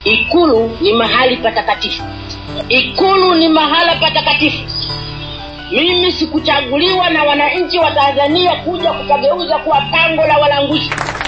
Ikulu ni mahali patakatifu. Ikulu ni mahala patakatifu. Mimi sikuchaguliwa na wananchi wa Tanzania kuja kukageuza kuwa pango la walanguzi.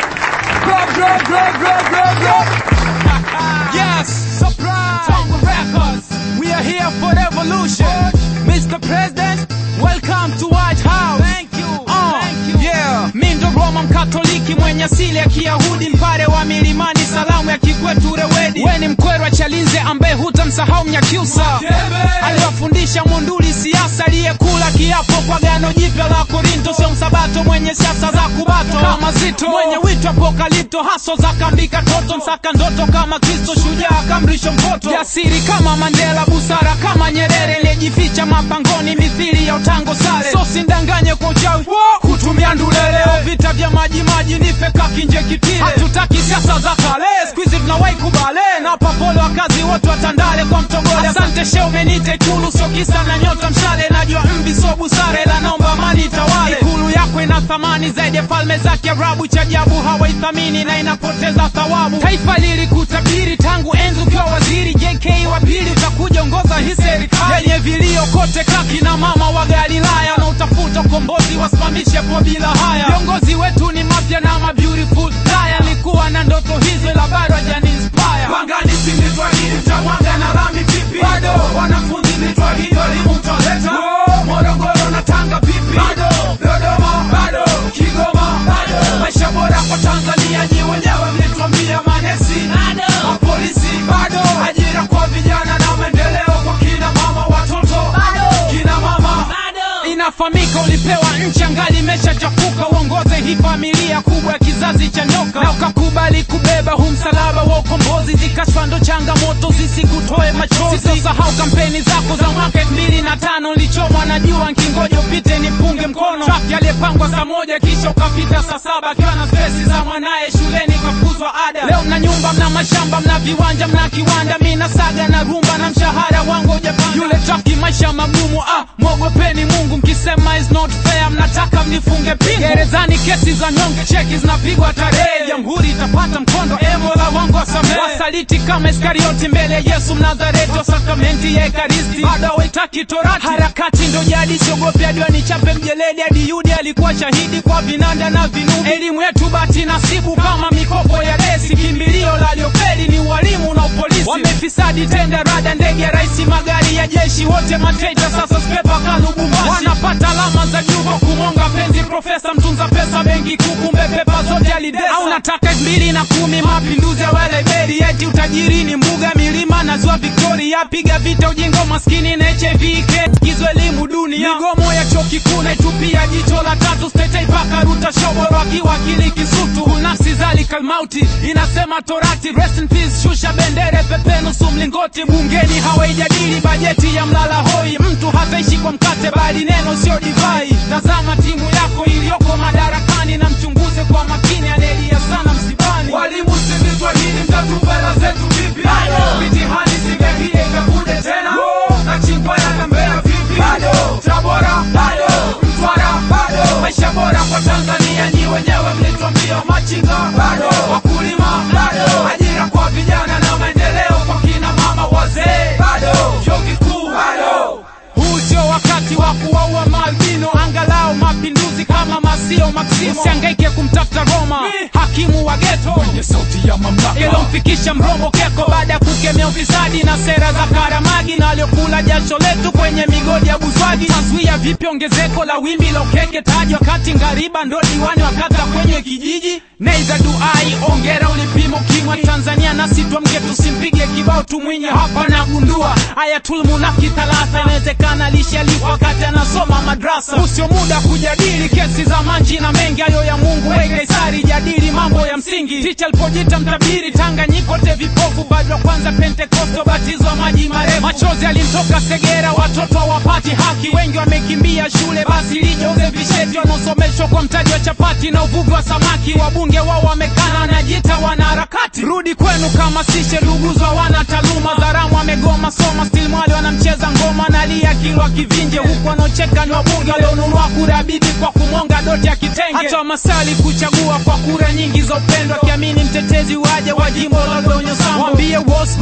Yes, surprise! Tongue Records. We are here for revolution. Mr. President, welcome to White House. Thank you. Uh, Thank you. Yeah. Mi ndo Roma mkatoliki mwenye asili ya Kiyahudi, mpare wa milimani, salamu ya kikwetu rewedi. We ni mkwerwa Chalinze ambaye hutamsahau Mnyakyusa, aliwafundisha Munduli siasa, aliyekula kiapo kwa gano jipya la Korinto, sio msabato mwenye siasa za kubato kama Zito, mwenye wito apokalipto, haso za kambika toto, msaka ndoto kama Kristo, shujaa kamrisho mpoto, jasiri kama Mandela, busara kama Nyerere, aliyejificha mapangoni mithili ya utango sale, so sindanganye kwa uchawi kutumia ndulele, vita vya maji maji ni feka kinje kitile, hatutaki siasa za kale, squeeze tunawahi kubale na papole wakazi wote watandale kwa mtogole. Asante she umenite Ikulu, sio kisa na nyota mshale, najua mvi so busare, la naomba amani itawale. Ikulu yako ina thamani zaidi ya falme za Kiarabu, cha ajabu hawaithamini na inapoteza thawabu. Taifa lilikutabiri tangu enzi ukiwa waziri, JK wa pili utakuja ongoza hii serikali yenye vilio kote, kaki na mama wa Galilaya na utafuta ukombozi, wasimamishe po bila haya. Viongozi wetu ni mafya na ma beautiful liar, nilikuwa na ndoto hizo ila bado hajani inspire. Pangani si nitwahidi mtawanga na rami vipi? Bado wanafunzi nitwahidi walimu mtaleta. Morogoro na Tanga vipi? Bado Dodoma bado Kigoma bado maisha bora kwa Tanzania nyi wenyewe mlituambia manesi bado mapolisi bado ajira kwa vijana na maendeleo kwa kina mama watoto bado kina mama bado inafahamika ulipewa nchi angali imeshachafuka uongoze hii familia kubwa ya kizazi cha nyoka na ukakubali kubeba hu msalaba wa ukombozi zikashfa ndo changamoto zisikutoe machozi sisahau kampeni zako za mwaka elfu mbili na tano nilichomwa na jua nkingoja upite nipunge mkono trafiki aliyepangwa saa moja kisha ukapita saa saba akiwa na stresi za mwanaye shuleni kafukuzwa ada leo mna nyumba mna mashamba mna viwanja mna kiwanda mina saga na rumba na mshahara wangu ujapanda yule trafiki maisha magumu ah mwogopeni mungu mkisema is not fair mnataka mnifunge pingu gerezani kesi za nyonge cheki zinapigwa tarehe jamhuri itapata mkondo emola wangu wasamehe wasaliti kama iskarioti mbele ya yesu mnazareti wa sakramenti ya ekaristi bado hawaitaki torati harakati ndo jadi siogopi hadi wanichape mjeledi hadi yudi alikuwa shahidi kwa vinanda na vinubi elimu yetu bati nasibu kama mikopo ya desi kimbilio la liofeli ni ualimu na upolisi wamefisadi tenda rada ndege ya raisi magari ya jeshi wote matreita sasa spepa kalubumbashi wanapata alama za juu kwa kumonga penzi profesa mtunza pesa benki kuu kumbe pepa zote alidesa au nataka elfu mbili na kumi mapinduzi ya weleberi eti utajiri ni mbuga milima na ziwa victoria piga vita ujinga maskini na hiv kizo elimu dunia migomo ya chuo kikuu naitupia jicho la tatu stetei paka ruta shoboro akiwakili kisutu nafsi zalika mauti inasema torati rest in peace shusha bendere pepe nusu mlingoti bungeni hawaijadili bajeti ya mlala hoi mtu hataishi kwa mkate bali neno sio divai tazama timu yako iliyoko madarakani na mchunguze kwa makini anaelia sana msibani walimu sivitwahidi mtatupela zetu vipi mitihani singehie ikakude tena na chingwa yanambea vipi tabora bado mtwara bado maisha bora kwa tanzania nyi wenyewe mlitwambia machinga bado wakulima bado ajira kwa vijana na maendeleo kwa kina mama wazee bado chuo kikuu bado huu sio wakati wa kuwaua maalbino angalau mapinduzi kama masio maksimo usiangaike kumtafuta roma hakimu wa geto kwenye sauti ya mamlaka ilomfikisha mrombo keko baada ya kukemea ufisadi na sera za karamagi na waliokula jasho letu kwenye migodi ya buswagi taswia vipi ongezeko la wimbi la ukeke taji wakati ngariba ndo diwani wakata kwenye kijiji neiza duai ongera ulipimo kimwa tanzania nasi twamke tusimpige kibao tumwinye hapa nagundua ayatulmunaki thalatha inawezekana lishaliwa wakati anasoma madrasa usio muda kujadili kesi za manji na mengi hayo ya mungu we kaisari jadili mambo ya msingi ticha alipojita mtabiri tanganyikote vipofu bado wa kwanza pentekosto batizwa maji marefu machozi alimtoka segera watoto hawapati haki wengi wamekimbia shule basi lijoze visheti wanaosomeshwa kwa mtaji wa chapati na uvuvi wa samaki wabunge wao wamekana wanajita wanaharakati rudi kwenu kama sishe luguzwa wana taaluma zaramu amegoma soma stilmwali wanamcheza ngoma nalia kilwa kivinje huku wanaocheka ni wabunge walionunua kura bibi kwa kumonga doti ya kitenge hata wamasali kuchagua kwa kura nyingi za upendo akiamini mtetezi waje wa jimbo la donyo sambo wambie wosi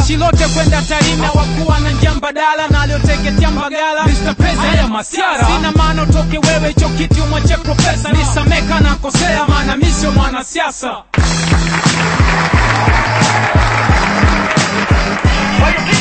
jeshi lote kwenda Tarime wakuwa na njia mbadala na alioteketea Mbagala Mr. Pesa haya masiara sina maana utoke wewe hicho kiti umwache profesa nisameka na kosea maana mi sio mwanasiasa Kwa hiyo